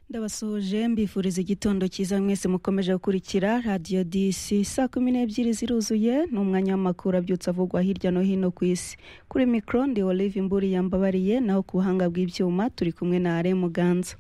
ndabasoje mbifuriza igitondo cyiza mwese mukomeje gukurikira radiyo disi saa kumi n'ebyiri ziruzuye ni umwanya w'amakuru abyutse avugwa hirya no hino ku isi kuri mikoro ndi olive imburi yambabariye naho ku buhanga bw'ibyuma turi kumwe na are muganza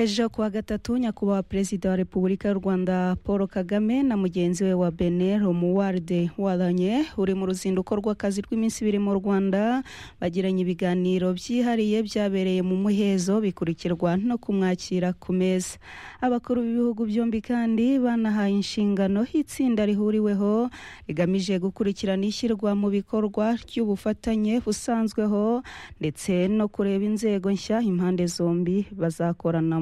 ejo kuwa gatatu nyakubahwa perezida wa repubulika y'u rwanda paul kagame na mugenzi we wa bene romuwarde waranye uri mu ruzinduko rw'akazi rw'iminsi ibiri mu rwanda bagiranye ibiganiro byihariye byabereye mu muhezo bikurikirwa no kumwakira ku meza abakuru b'ibihugu byombi kandi banahaye inshingano itsinda rihuriweho rigamije gukurikirana ishyirwa mu bikorwa ry'ubufatanye busanzweho ndetse no kureba inzego nshya impande zombi bazakorana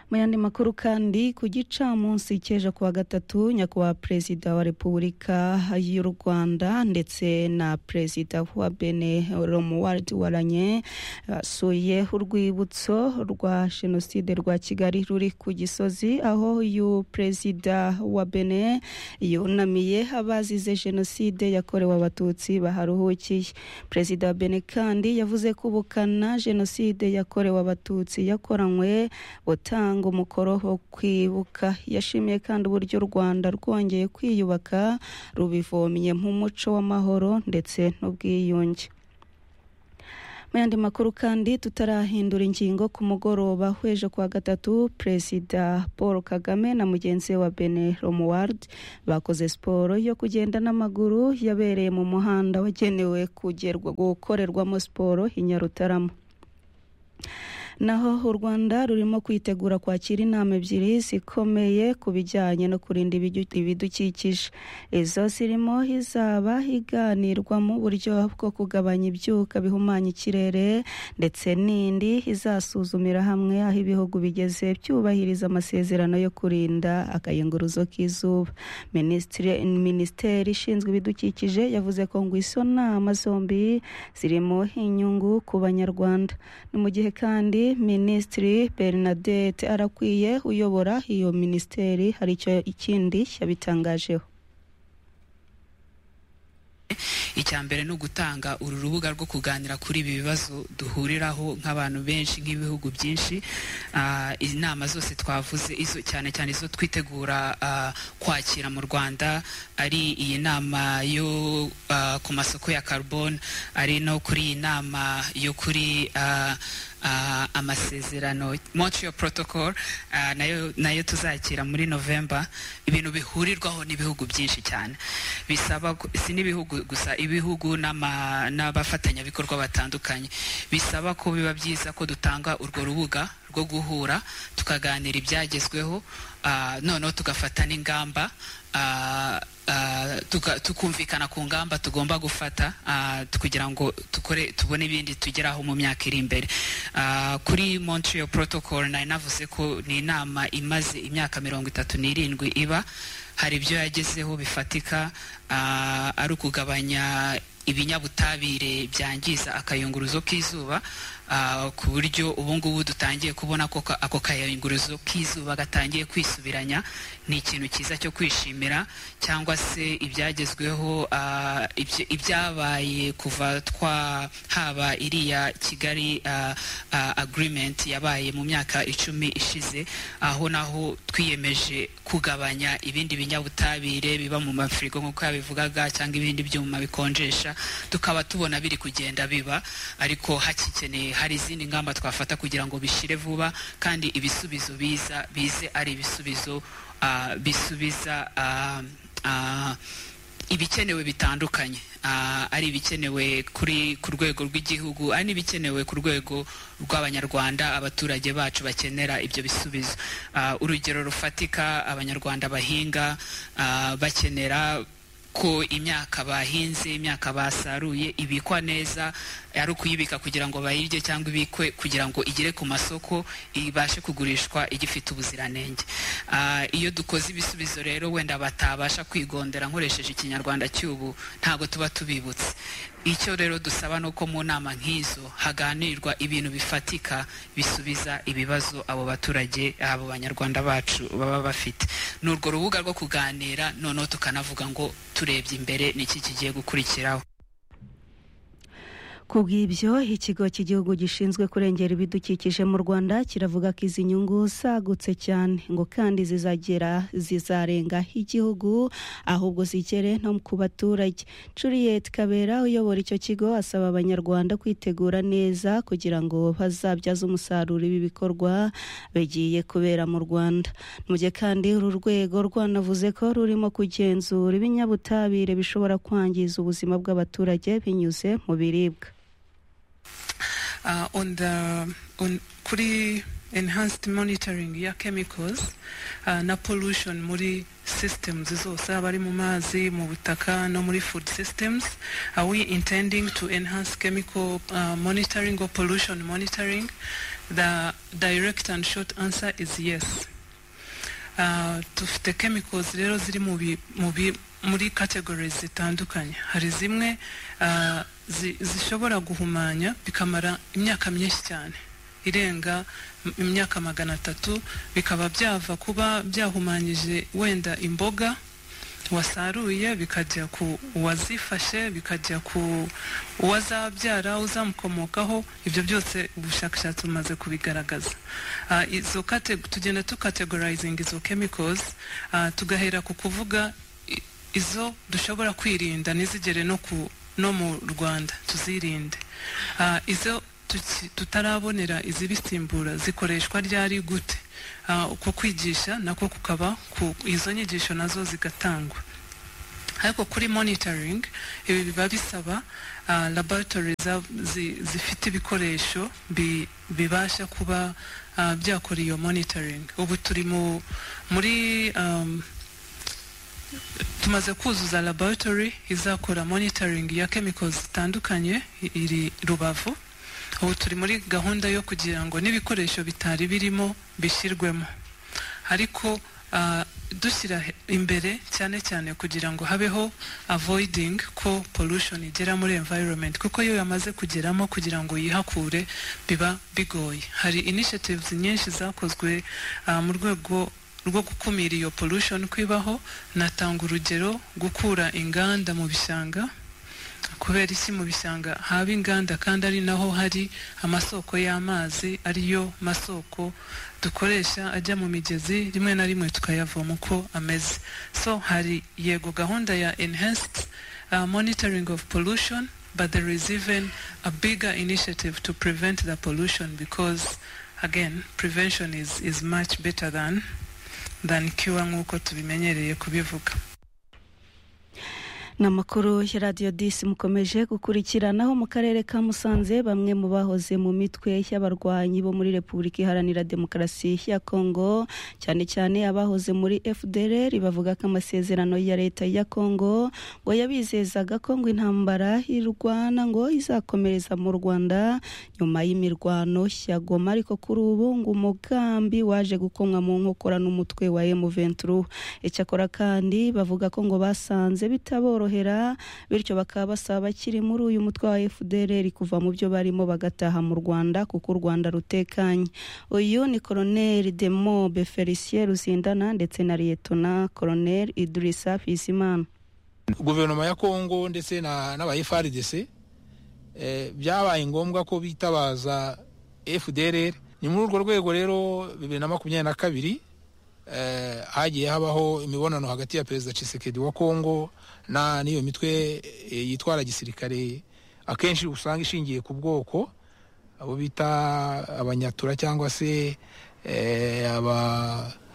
mu yandi makuru kandi ku gicamunsi cy'ejo kuwa gatatu nyakubahwa perezida wa repubulika y'u rwanda ndetse na perezida wa bene romuward waranye basuye urwibutso rwa jenoside rwa kigali ruri ku gisozi aho uyu perezida wa bene yunamiye abazize jenoside yakorewe abatutsi baharuhukiye perezida wa bene kandi yavuze ko ubukana jenoside yakorewe abatutsi yakoranywe butanga gutanga umukoro wo kwibuka yashimiye kandi uburyo u rwanda rwongeye kwiyubaka rubivomye nk'umuco w'amahoro ndetse n'ubwiyunge mu yandi makuru kandi tutarahindura ingingo ku mugoroba w'ejo kuwa gatatu perezida paul kagame na mugenzi we wa bene romuward bakoze siporo yo kugenda n'amaguru yabereye mu muhanda wagenewe kugerwa gukorerwamo siporo i nyarutarama naho u rwanda rurimo kwitegura kwakira inama ebyiri zikomeye ku bijyanye no kurinda ibidukikije izo zirimo izaba iganirwa mu buryo bwo kugabanya ibyuka bihumanya ikirere ndetse n'indi izasuzumira hamwe aho ibihugu bigeze byubahiriza amasezerano yo kurinda akayunguruzo k'izuba minisiteri ishinzwe ibidukikije yavuze ko ngo izo nama zombi zirimo inyungu ku banyarwanda ni mu gihe kandi minisitiri bernadette arakwiye uyobora iyo minisiteri hari icyo ikindi yabitangajeho icya mbere ni ugutanga uru rubuga rwo kuganira kuri ibi bibazo duhuriraho nk'abantu benshi nk'ibihugu byinshi inama zose twavuze izo cyane cyane izo twitegura kwakira mu rwanda ari iyi nama yo ku masoko ya karubone ari no kuri iyi nama yo kuri amasezerano montreal protocol nayo tuzakira muri novemba ibintu bihurirwaho n'ibihugu byinsi cyane bisaba si n'ibihugu gusa ibihugu n'abafatanyabikorwa batandukanye bisaba ko biba byiza ko dutanga urwo rubuga rwo guhura tukaganira ibyagezweho noneho tugafata n'ingamba tukumvikana ku ngamba tugomba gufata kugira ngo tubone ibindi tugeraho mu myaka iri imbere kuri montreal protocol nayo navuze ko ni inama imaze imyaka mirongo itatu n'irindwi iba hari ibyo yagezeho bifatika ari ukugabanya ibinyabutabire byangiza akayunguruzo k'izuba ku buryo ubu ngubu dutangiye kubona ko ako kayunguruzo k'izuba gatangiye kwisubiranya ni ikintu cyiza cyo kwishimira cyangwa se ibyagezweho ibyabaye kuva twahaba iriya kigali agirimenti yabaye mu myaka icumi ishize aho naho twiyemeje kugabanya ibindi binyabutabire biba mu mafirigo nk'uko yabivugaga cyangwa ibindi byuma bikonjesha tukaba tubona biri kugenda biba ariko hakikeneye hari izindi ngamba twafata kugira ngo bishire vuba kandi ibisubizo biza bize ari ibisubizo bisubiza ibikenewe bitandukanye ari ibikenewe kuri ku rwego rw'igihugu ari n'ibikenewe ku rwego rw'abanyarwanda abaturage bacu bakenera ibyo bisubizo urugero rufatika abanyarwanda bahinga bakenera ko imyaka bahinze imyaka basaruye ibikwa neza ari ukuyibika kugira ngo bayirye cyangwa ibikwe kugira ngo igere ku masoko ibashe kugurishwa igifite ubuziranenge iyo dukoze ibisubizo rero wenda batabasha kwigondera nkoresheje ikinyarwanda cy'ubu ntabwo tuba tubibutse icyo rero dusaba ni uko mu nama nk'izo haganirwa ibintu bifatika bisubiza ibibazo abo baturage abo banyarwanda bacu baba bafite ni urwo rubuga rwo kuganira noneho tukanavuga ngo turebye imbere ni iki kigiye gukurikiraho ku bw'ibyo ikigo cy'igihugu gishinzwe kurengera ibidukikije mu rwanda kiravuga ko izi nyungu zagutse cyane ngo kandi zizagera zizarenga igihugu ahubwo zigere no ku baturage Juliet kabera uyobora icyo kigo asaba abanyarwanda kwitegura neza kugira ngo bazabyaze umusaruro ibi bikorwa bigiye kubera mu rwanda mujye kandi uru rwego rwanavuze ko rurimo kugenzura ibinyabutabire bishobora kwangiza ubuzima bw'abaturage binyuze mu biribwa uh, on the on kuri enhanced monitoring ya chemicals uh, na pollution muri systems zose aba ari mu mazi mu butaka no muri food systems are we intending to enhance chemical uh, monitoring or pollution monitoring the direct and short answer is yes uh, dufite chemicals rero ziri muri categories zitandukanye hari zimwe uh, zishobora guhumanya bikamara imyaka myinshi cyane irenga imyaka magana atatu bikaba byava kuba byahumanyije wenda imboga wasaruye bikajya ku uwazifashe bikajya ku uwazabyara uzamukomokaho ibyo byose ubushakashatsi bumaze kubigaragaza izo tugenda tukategorizinga izo chemicals tugahera ku kuvuga izo dushobora kwirinda ntizigere no ku no mu rwanda tuzirinde izo tutarabonera izibisimbura zikoreshwa ryari gute uko kwigisha nako kukaba izo nyigisho nazo zigatangwa ariko kuri monitoring ibi biba bisaba laboratory zifite ibikoresho bibasha kuba byakora iyo monitoring ubu turi muri tumaze kuzuza laboratory izakora monitoring ya chemicals zitandukanye iri rubavu ubu turi muri gahunda yo kugira ngo n'ibikoresho bitari birimo bishyirwemo ariko dushyira imbere cyane cyane kugira ngo habeho avoiding ko pollution igera muri environment kuko iyo yamaze kugeramo kugira ngo yihakure biba bigoye hari initiatives nyinshi zakozwe mu rwego rwo gukumira iyo pollution kwibaho natanga urugero gukura inganda mu bishanga kubera isi mu bishanga haba inganda kandi ari naho hari amasoko y'amazi ariyo masoko dukoresha ajya mu migezi rimwe na rimwe tukayavoma uko ameze so hari yego gahunda ya enhanced uh, monitoring of pollution but there is even a bigger initiative to prevent the pollution because again prevention is, is much better than than cure nk'uko tubimenyereye kubivuga ni amakuru ya radiyo disi mukomeje gukurikiranaho mu karere ka musanze bamwe mu bahoze mu mitwe y'abarwanyi bo muri repubulika iharanira demokarasi ya kongo cyane cyane abahoze muri fdr bavuga ko amasezerano ya leta ya kongo ngo yabizezaga ko ngo intambara irwana ngo izakomereza mu rwanda nyuma y'imirwano ya goma ariko kuri ubu ngo umugambi waje gukomwa mu nkokora n'umutwe wa emuventuru icyakora kandi bavuga ko ngo basanze bitaborohera bityo bakaba basaba bakiri muri uyu mutwe wa FDR kuva mu byo barimo bagataha mu Rwanda kuko u Rwanda rutekanye uyu ni Colonel Demobe Felicien Ruzindana ndetse na Lieutenant Colonel Idrissa Fisimana Guverinoma ya Kongo ndetse n'aba FRDC byabaye ngombwa ko bitabaza FDR ni muri urwo rwego rero bibiri na makumyabiri na kabiri hagiye habaho imibonano hagati ya perezida Tshisekedi wa Kongo na n'iyo mitwe yitwara gisirikare akenshi usanga ishingiye ku bwoko abo bita abanyatura cyangwa se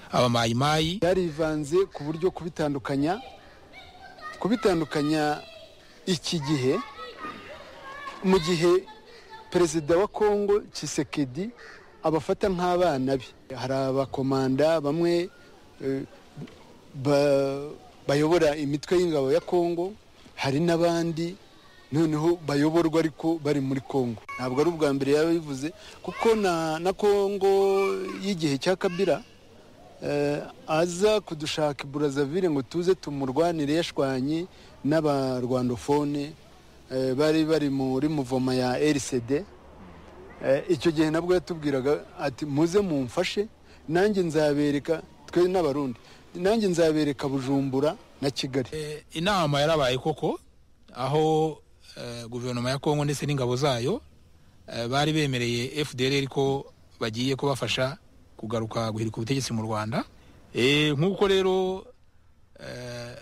abamayimayi byarivanze ku buryo kubitandukanya kubitandukanya iki gihe mu gihe perezida wa kongo Tshisekedi abafata nk'abana be hari abakomanda bamwe bayobora imitwe y'ingabo ya kongo hari n'abandi noneho bayoborwa ariko bari muri kongo ntabwo ari ubwa mbere yaba bivuze kuko na kongo y'igihe cya kabira aza kudushaka i burazavire ngo tuze tumurwanire yashwanye n'abarwandofone bari bari muri muvoma ya rcd icyo gihe nabwo yatubwiraga ati muze mumfashe nanjye nzabereka twe n'abarundi nanjye nzabereka bujumbura na kigali inama yarabaye koko aho eh, guverinoma ya kongo ndetse n'ingabo zayo eh, bari bemereye fdr ko bagiye kubafasha kugaruka guhirika ubutegetsi mu rwanda Eh, nk'uko rero eh,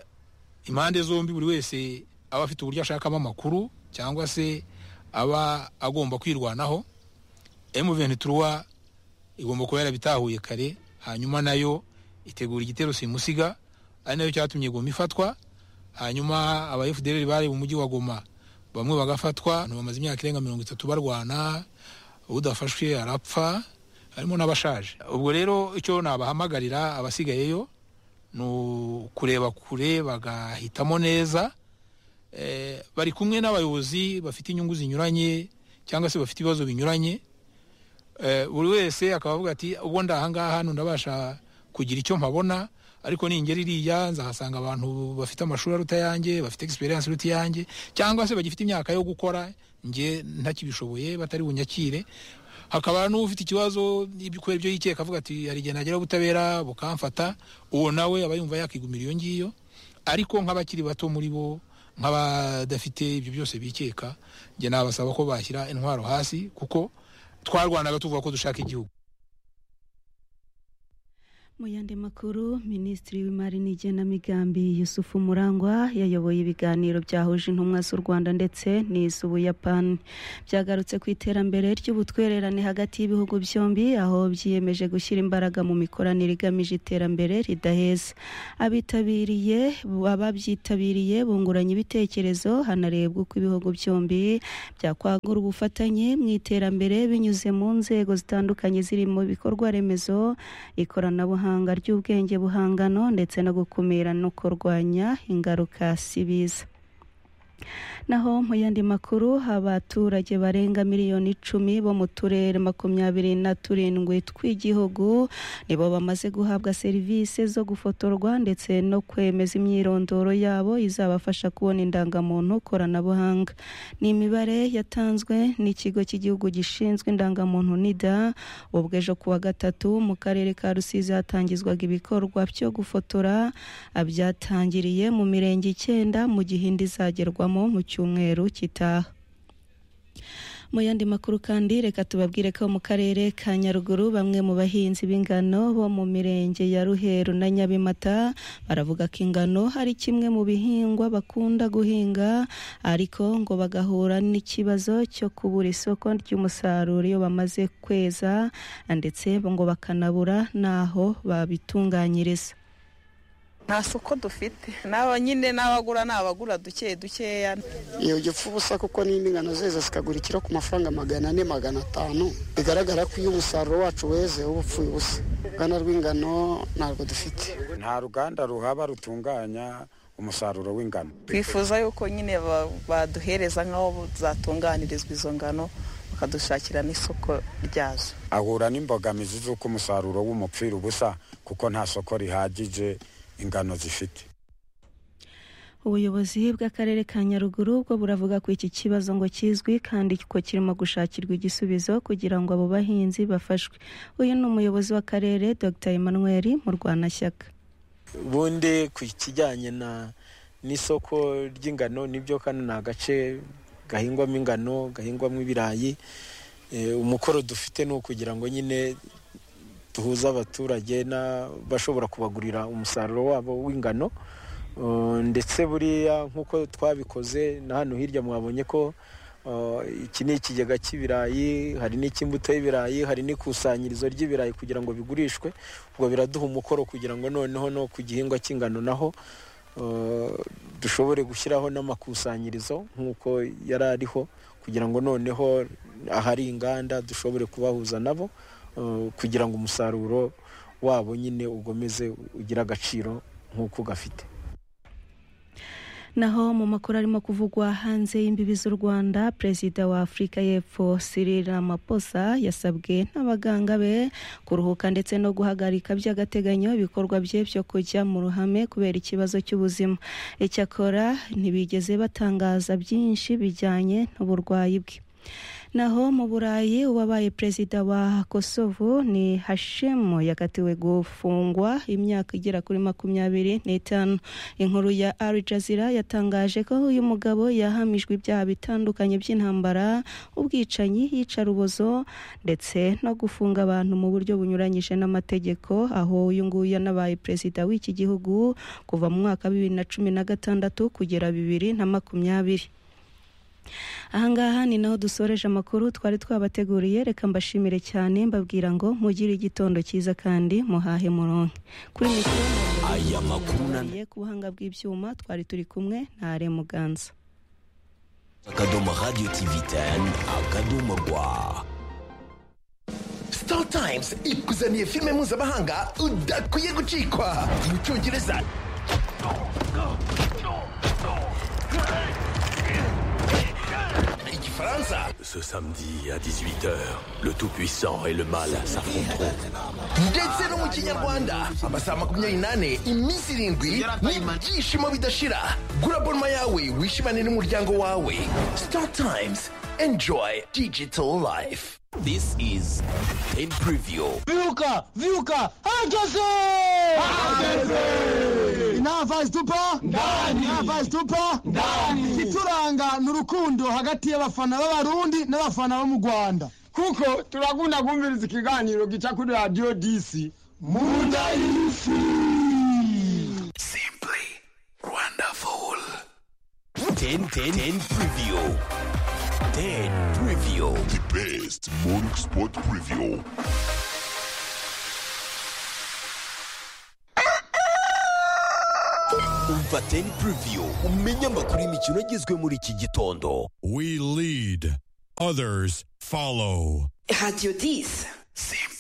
impande zombi buri wese aba afite uburyo ashakamo amakuru cyangwa se aba agomba kwirwanaho M23 igomba kuba yarabitahuye kare hanyuma nayo itegura igitero simusiga ari nayo cyatumye Goma ifatwa hanyuma aba FDLR bari mu mujyi wa Goma bamwe bagafatwa abantu bamaze imyaka irenga mirongo itatu barwana udafashwe arapfa harimo n'abashaje ubwo rero icyo nabahamagarira abasigayeyo ni ukureba kure bagahitamo neza eh, bari kumwe n'abayobozi bafite inyungu zinyuranye cyangwa se bafite ibibazo binyuranye eh, buri wese akaba avuga ati ubwo ndahangaha hano ndabasha kugira icyo mpabona ariko ningera iriya nzahasanga abantu bafite amashuri aruta yanjye bafite experience iruta yanjye cyangwa se bagifite imyaka yo gukora nge ntakibishoboye batari bunyakire hakaba n'ufite ikibazo ibi- kubera ibyo yikeka avuga ati hari igihe nagera ubutabera bukamfata uwo nawe aba yumva yakigumira iyo ngiyo ariko nk'abakiri bato muri bo nk'abadafite ibyo byose bikeka njye nabasaba ko bashyira intwaro hasi kuko twarwanaga tuvuga ko dushaka igihugu mu yandi makuru minisitiri w'imari n'igenamigambi yusufu murangwa yayoboye ibiganiro byahuje intumwa z'u rwanda ndetse n'iz'ubuyapani byagarutse ku iterambere ry'ubutwererane hagati y'ibihugu byombi aho byiyemeje gushyira imbaraga mu mikoranire igamije iterambere ridaheza abitabiriye ababyitabiriye bunguranye ibitekerezo hanarebwa uko ibihugu byombi byakwagura ubufatanye mu iterambere binyuze mu nzego zitandukanye zirimo ibikorwa remezo ikoranabuhanga ry'ubwenge buhangano ndetse no gukumira no kurwanya ingaruka sibiza naho mu yandi makuru abaturage barenga miliyoni icumi bo mu turere makumyabiri na turindwi tw'igihugu nibo bamaze guhabwa serivisi zo gufotorwa ndetse no kwemeza imyirondoro yabo izabafasha kubona indangamuntu koranabuhanga ni imibare yatanzwe n'ikigo cy'igihugu gishinzwe indangamuntu nida ubwo ejo kuwa gatatu mu karere ka rusizi hatangizwaga ibikorwa byo gufotora byatangiriye mu mirenge icyenda mu gihe indi izagerwamo mu cyumweru gitaha mu yandi makuru kandi reka tubabwire ko mu karere ka nyaruguru bamwe mu bahinzi b'ingano bo mu mirenge ya ruheru na nyabimata baravuga ko ingano ari kimwe mu bihingwa bakunda guhinga ariko ngo bagahura n'ikibazo cyo kubura isoko ry'umusaruro iyo bamaze kweza ndetse ngo bakanabura n'aho babitunganyiriza nta soko dufite n'aba nyine n'abagura ni abagura duke dukeya iyo ugipfa ubusa kuko n'indi ngano zeza zikagura ikiro ku mafaranga magana ane magana atanu bigaragara ko iyo umusaruro wacu weze uba upfuye ubusa uruganda rw'ingano ntabwo dufite nta ruganda ruhaba rutunganya umusaruro w'ingano twifuza yuko nyine ba- baduhereza nk'aho zatunganirizwa izo ngano bakadushakira n'isoko ryazo ahura n'imbogamizi z'uko umusaruro w'umupfira ubusa kuko nta soko rihagije ingano zifite ubuyobozi bw'akarere ka nyaruguru bwo buravuga ko iki kibazo ngo kizwi kandi ko kirimo gushakirwa igisubizo kugira ngo abo bahinzi bafashwe uyu ni umuyobozi w'akarere dr emmanuel murwanashyaka ubundi ku kijyanye na n'isoko ry'ingano nibyo kano ni agace gahingwamo ingano gahingwamo ibirayi Eh, umukoro dufite ni ukugira ngo nyine duhuze abaturage n'abashobora kubagurira umusaruro wabo w'ingano Uh, ndetse buriya nk'uko twabikoze na hano hirya mwabonye ko uh, iki ni ikigega cy'ibirayi hari n'icy'imbuto y'ibirayi hari n'ikusanyirizo ry'ibirayi kugira ngo bigurishwe ubwo biraduha umukoro kugira ngo noneho no ku gihingwa cy'ingano naho uh, dushobore gushyiraho n'amakusanyirizo nk'uko yari ariho kugira ngo noneho ahari inganda dushobore kubahuza nabo uh, kugira ngo umusaruro wabo nyine ugomeze ugire agaciro nk'uko gafite naho mu makuru arimo kuvugwa hanze y'imbibi z'u rwanda perezida wa afurika y'epfo Cyril Ramaphosa yasabwe n'abaganga be kuruhuka ndetse no guhagarika by'agateganyo ibikorwa bye byo kujya mu ruhame kubera ikibazo cy'ubuzima icyakora ntibigeze batangaza byinshi bijyanye n'uburwayi bwe naho mu burayi uwabaye perezida wa kosovo ni hashemu yakatiwe gufungwa imyaka igera kuri makumyabiri n'itanu inkuru ya ari jazira yatangaje ko uyu mugabo yahamijwe ibyaha bitandukanye by'intambara ubwicanyi yicarubozo ndetse no gufunga abantu mu buryo bunyuranyije n'amategeko aho uyu nguyu yanabaye perezida w'iki gihugu kuva mu mwaka wa bibiri na cumi na gatandatu kugera bibiri na makumyabiri ahangaha ni naho dusoreje amakuru twari twabateguriye reka mbashimire cyane mbabwira ngo mugire igitondo cyiza kandi muhahe muronke kuri mikoro aya makuru ku buhanga bw'ibyuma twari turi kumwe na are muganza akadomo radiyo tivi teni akadomo rwa star times ikuzaniye filime mpuzamahanga udakwiye gucikwa mu cyongereza Ce samedi à 18h, le Tout-Puissant et le Mal s'affronteront. ndetse no mu kinyarwanda amasaha makumyabiri n'ane iminsi irindwi n'ibyishimo bidashira gura bonoma yawe wishimane n'umuryango wawe star times enjoy digital life This is in preview. Viuca! Viuca! Hangese! Hangese! Inava zitupa? Ndani! Inava zitupa? Ndani! Ituranga ni urukundo hagati y'abafana b'abarundi n'abafana bo mu Rwanda. Kuko turakunda kumviriza ikiganiro gica kuri Radio DC. Munda y'isi! Simply wonderful. 10 10 10 preview. 10 preview. The best morning sport preview. Umva 10 preview umenye amakuru y'imikino agezwe muri iki gitondo. We lead, others follow. Radio 10. Simple.